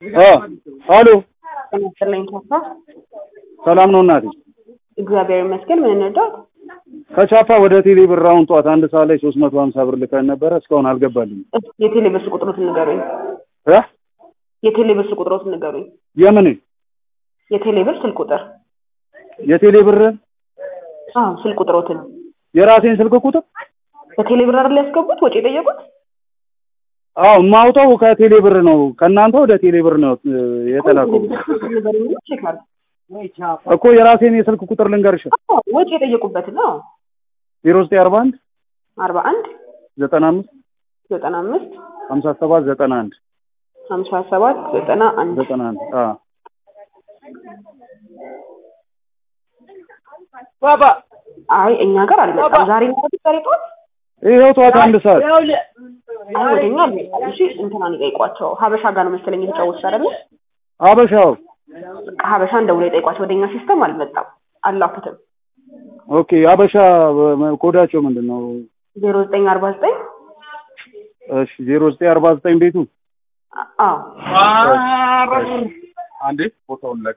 አሎ ተመስለኝ ካሳ ሰላም ነው እናቴ። እግዚአብሔር ይመስገን። ምን እንርዳት? ከቻፓ ወደ ቴሌ ብር አሁን ጠዋት አንድ ሰዓት ላይ ሶስት መቶ ሀምሳ ብር ልከን ነበረ እስካሁን አልገባልኝም። የቴሌ ብር ቁጥሮትን ንገሩኝ። እ የቴሌ ብር ቁጥሮትን ንገሩኝ። የምን የቴሌ ብር ስልክ ቁጥር? የቴሌ ብር አዎ ስልክ ቁጥሮትን። የራሴን ስልክ ቁጥር በቴሌ ብር አይደል ያስገቡት ወጪ የጠየቁት? አዎ የማውጣው ከቴሌ ብር ነው። ከእናንተ ወደ ቴሌ ብር ነው እ, የተላከው ንገሩኝ ብሎ ቼክ አድርግ። እኮ የራሴን የስልክ ቁጥር ልንገርሽ አዎ ወጪ የጠየቁበት ነው። ዜሮ ዘጠኝ አርባ አንድ አርባ አንድ ዘጠና አምስት ዘጠና አምስት ሀምሳ ሰባት ዘጠና አንድ ሀምሳ ሰባት ዘጠና አንድ ዘጠና አንድ አዎ አይ እኛ ጋር አልመጣም። ዛሬ ነው ዛሬ ጠዋት ይኸው ጠዋት አንድ ሰዓት አይ ወደኛ አልመጣም። እሺ እንትናን ይጠይቋቸው። ሀበሻ ጋር ነው መሰለኝ የተጫወቱት አይደለ? አበሻው ሀበሻ እንደውሎ ይጠይቋቸው። ወደኛ ሲስተም አልመጣም፣ አላኩትም። ኦኬ አበሻ በ- ኮዳቸው ምንድን ነው? ዜሮ ዘጠኝ አርባ ዘጠኝ እሺ ዜሮ ዘጠኝ አርባ ዘጠኝ ቤቱ አዎ አንዴ ቦታውን